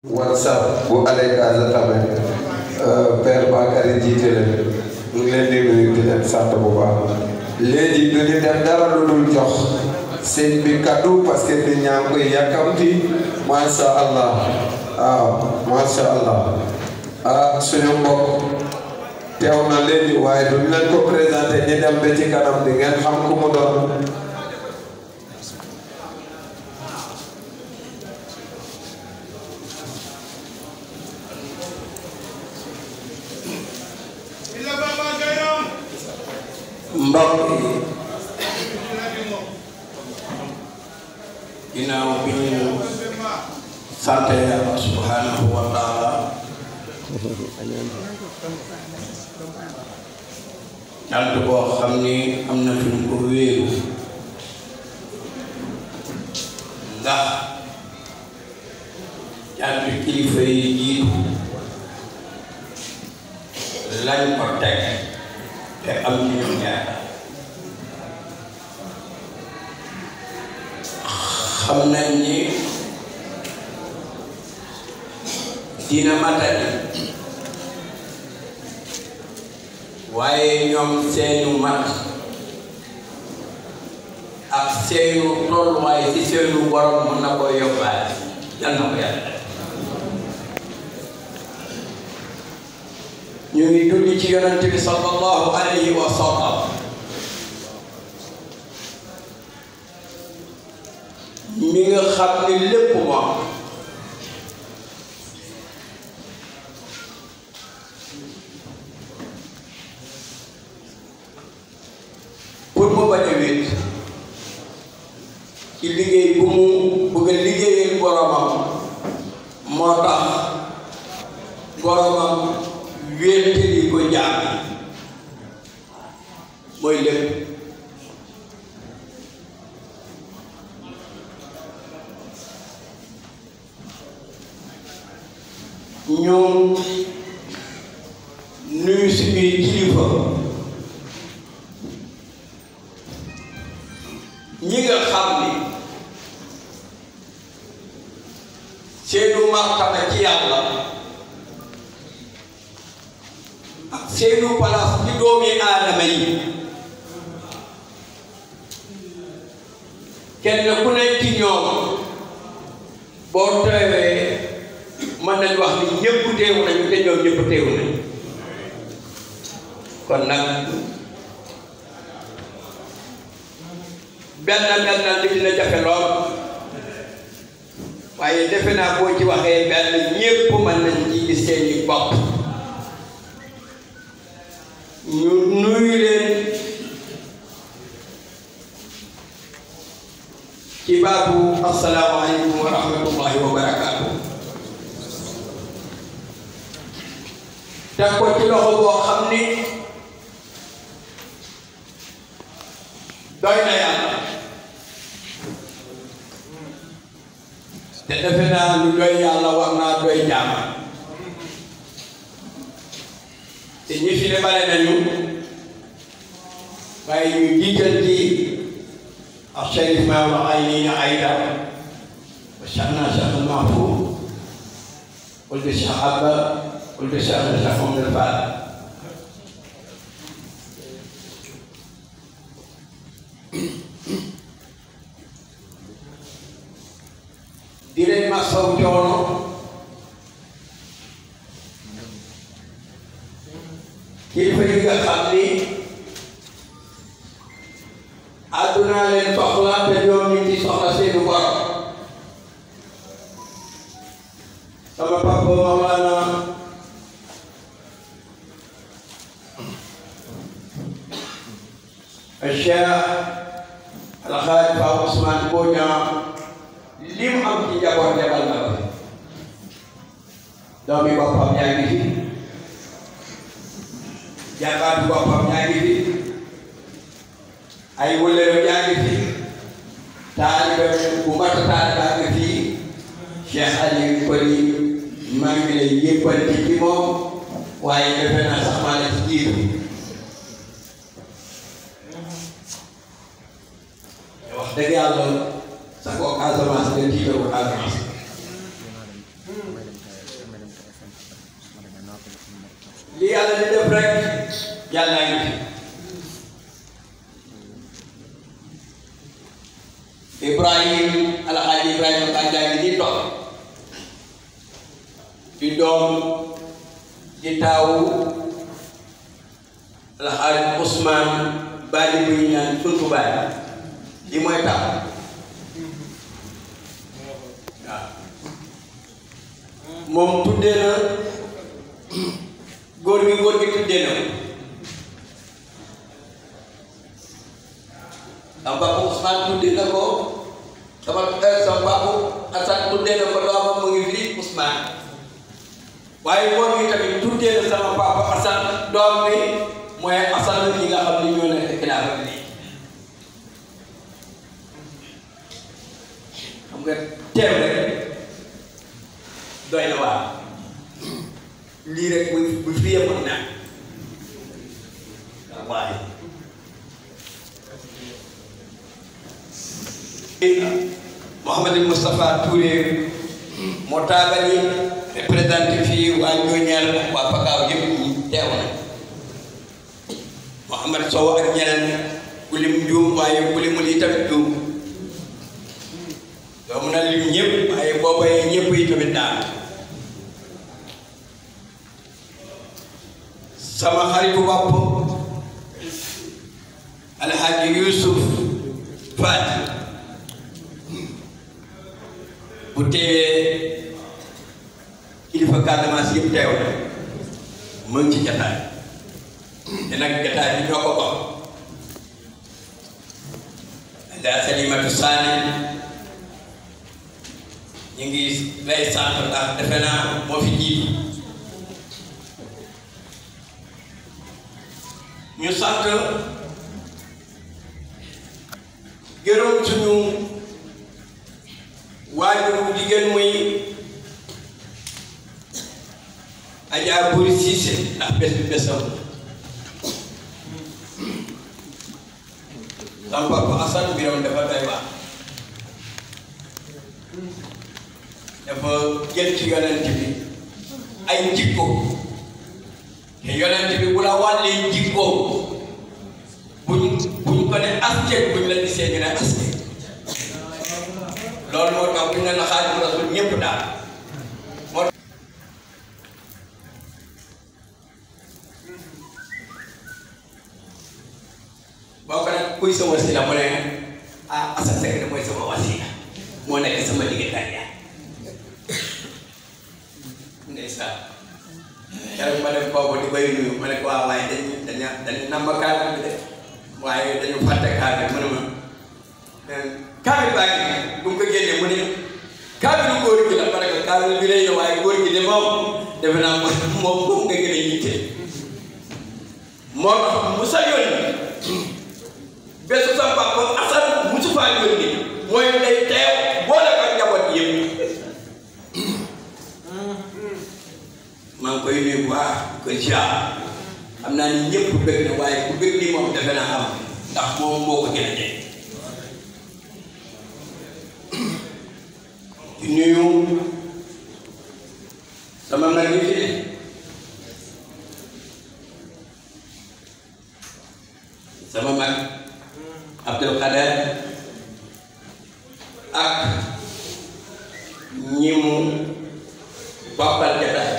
whatsapp bu Allez Casa tamit père Bakary jiite leen ñu ngi leen di nuyu di leen sant bu baax léegi du ñu def dara lu dul jox sëñ bi kaddu parce que nit ñaa ngi koy yàkkamti masha allah waaw masha allah ah suñu mbokk teew na léegi waaye duñ leen ko présenté ñi dem ba ci kanam di ngeen xam ku mu doon mbokk yi ginnaaw bi ñu sant yàlla subhanahu wa taala cant boo xam ni am na fi ñu ko wéeru ndax cant kilifa yi jiitu lañ ko teg te am ci ñoom yaakaar xam nañ ni dina matali waaye ñoom seenu mat ak seenu tolluwaay ci seenu borom mën na ko yóbbaale yal na ko yàlla ñu ngi julli ci yonente bi sallallahu alayhi wa sallam mi nga xam ni lépp moom pour mu bañ a wéet ci liggéey bu mu bëgg a liggéeyal boromam moo tax boromam wéetali ko jaam mooy lépp ñoom nuyu suñuy kilifa ñi nga xam ni seenu martaba ci yàlla ak seenu palaas ci doomi aadama yi kenn ku nekk ci ñoom boo teewee mën nañu wax ni ñëpp teewu nañu te ñoom ñëpp teewu nañu kon nag benn benn li dina jafe lool waaye defe naa boo ci waxee benn ñëpp mën nañ ci gis seeni bopp ñu nuyu leen ci baatu asalaamaaleykum wa rahmatullahi wa barakaatu teg ko ci loxo boo xam ni doy na yàlla te defe naa lu doy yàlla war naa doy jaama te ñi fi ne bare nañu waaye ñu jiital ci ak Cherif Maodo ay nii na Ayda wa Cheikhna Cheikh al Mahfouz wala Cheikh Abba wala Cheikh Cheikh Omar Fall di leen masaw coono kilifa yi nga xam ni àdduna leen soxla te ñoom ñu ci soxla seeni borom sama papa Mawlana Cheikh Alxaaji Fa Ousmane Bodian li mu am ci njaboot lebal na ko doomi boppam yaa ngi fi jàmbaatu boppam yaa ngi fi ay wëllëram yaa ngi fi taaliba bu mat taaliba nga fi Cheikh Aliou Koli maa ngi lay yëppante ci moom waaye defe naa sax maa la ci jiitu wax dëgg yàlla sa ko Casamance nga jiite ko Casamance li yàlla di def rek yàlla ngi fi Ibrahim alxaaji Ibrahima Kànjaay ngi di toog di doom di taawu alxaaji Ousmane Bali bu ñu naan suntu baay li mooy taw waaw moom tuddee na góor gi góor gi tuddee na sama papa Ousmane tuddee na ko sama sama papa Assane tuddee na ko doomam mu ngi fii Ousmane waaye góor gi tamit tuddee na sama papa Assane doom bi mooy Assane ñi nga xam ne ñoo nekk kilaafa bi nii xam nga teew rek doy na waar lii rek bu bu fi yemoon na waaye Mouhamadou Moustapha Touré moo taabali représenté fii waa Ñooñaar ak waa Pakaaw yëpp ñi teew na Mouhamad Sow ak ñeneen ku lim juum waaye ku limul yi tamit juum doo mën a lim ñëpp waaye booba yi ñëpp yi tamit daal sama xaritu bopp alxaaji Yuusuf Faati bu teewee kilifa Casamance yëpp teew na mu ngi ci jataay te nag jataay bi ñoo ko bokk Adja Salimatu Saane ñu ngi lay sant ndax defe naa moo fi jiitu ñu sant gërëm suñu waajuru jigéen muy Adja Buri Siise ndax bés bi bésam sama papa Assane biram dafa doy waar dafa jël ci yonent bi ay jikko te yonent bi bu la wàllee jikko buñ buñ ko ne askek buñ la gisee ñu ne askek loolu moo tax buñ ne la Xaadimu Rasuul ñëpp daal moo boo ko nag kuy sa wasila mu ne ah Assane Seck de mooy sama wasila moo nekk sama diggante ak yaa ndeysaan keroog ma dem boobu di bay nuyu ma ne ko waaw waaye dañu dañu dañu namba kaamil bi de waaye dañu fàtte kaamil mu ne ma kaamil baa ngi bu mu ko génnee mu ne kaamilu góor gi la parce que kaamil bi rëy na waaye góor gi de moom defe naa moom moom moom nga gën a yitte moo tax mu sa yónni bésu sa papa Assane musu faa yónni mooy day teew boole ko njaboot yëpp maa ngi koy nuyu bu baax ko ziar xam naa ni ñëpp bëgg na waaye ku bëgg ni moom defe naa am ndax moom moo ko gën a dee di nuyu sama mag yi fi ne sama mag Abdul Qadir ak ñi mu bokkal jotaay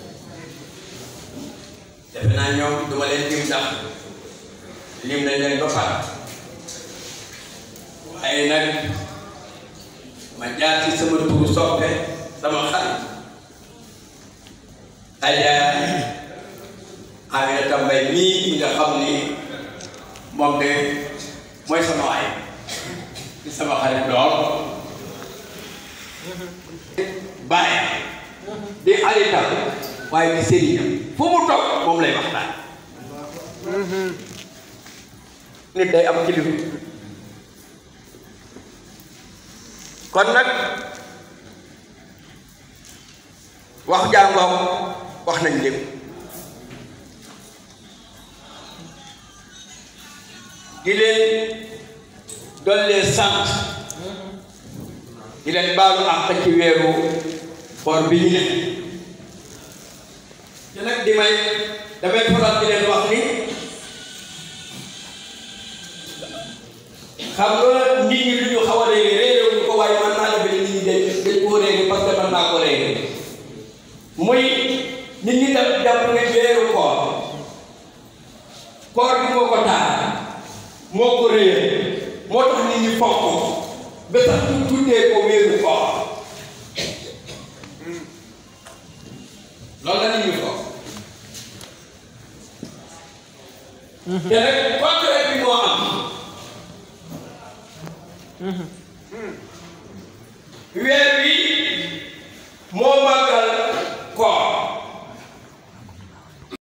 defe naa ñoom duma leen lim ndax lim nañ leen ba pare waaye nag ma jaar ci sama turu soppe sama xarit Adja Aminata Mbaye mii nga xam ni moom de mooy sama waay di sama xarit lool bàyyi di xaritam waaye di sëriñam fu mu toog moom lay waxtaan nit day am kilifa kon nag wax jàngoom wax nañ lépp di leen dollee sant di leen baalu àq ci weeru koor bi ñu ne te nag di may damay faral di leen wax ni xam nga nit ñi lu ñu xaw a réere réere wuñ ko waaye man naa defe ne nit ñi dañ dañ koo réere parce que man naa ko réere muy nit ñi daf jàpp ne weeru koor koor bi moo ko taal moo ko réer moo tax nit ñi fonk ko ba sax ñu tuddee ko weeru koor loolu la nit ñi fonk te nag contraire bi moo am weer